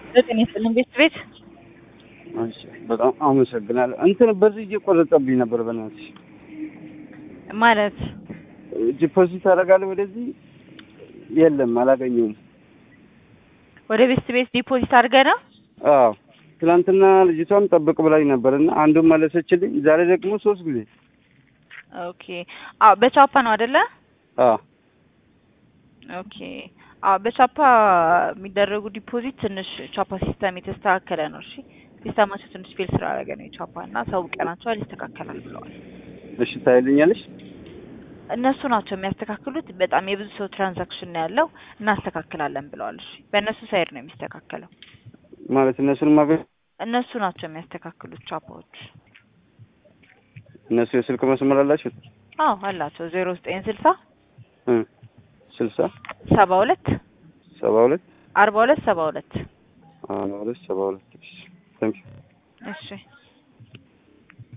ዘጠኝ ይስጥልኝ ቤት ቤት እሺ በጣም አመሰግናለሁ። እንትን በዚህ እየቆረጠብኝ ነበር። በእናትሽ ማለት ዲፖዚት አደርጋለሁ ወደዚህ የለም፣ አላገኘውም። ወደ ቤት ቤት ዲፖዚት አድርገህ ነው? አዎ ትናንትና ልጅቷም ጠብቅ ብላኝ ነበር እና አንዱን መለሰችልኝ። ዛሬ ደግሞ ሶስት ጊዜ ኦኬ። አዎ በቻፓ ነው አይደለ? አዎ ኦኬ። አዎ በቻፓ የሚደረጉ ዲፖዚት ትንሽ ቻፓ ሲስተም የተስተካከለ ነው። እሺ ሲስተማቸው ትንሽ ፌል ስላደረገ ነው የቻፓ እና ሰው ቀናቸዋል ይስተካከላል ብለዋል። እሺ ታይልኛለሽ? እነሱ ናቸው የሚያስተካክሉት። በጣም የብዙ ሰው ትራንዛክሽን ነው ያለው። እናስተካክላለን ብለዋል። እሺ በእነሱ ሳይድ ነው የሚስተካከለው። ማለት እነሱን ማገኝ እነሱ ናቸው የሚያስተካክሉት ቻፓዎች። እነሱ የስልክ መስመር አላቸው አዎ አላቸው። ዜሮ ዘጠኝ ስልሳ እ ስልሳ ሰባ ሁለት ሰባ ሁለት አርባ ሁለት ሰባ ሁለት አርባ ሁለት ሰባ ሁለት እሺ ታንኪዩ እሺ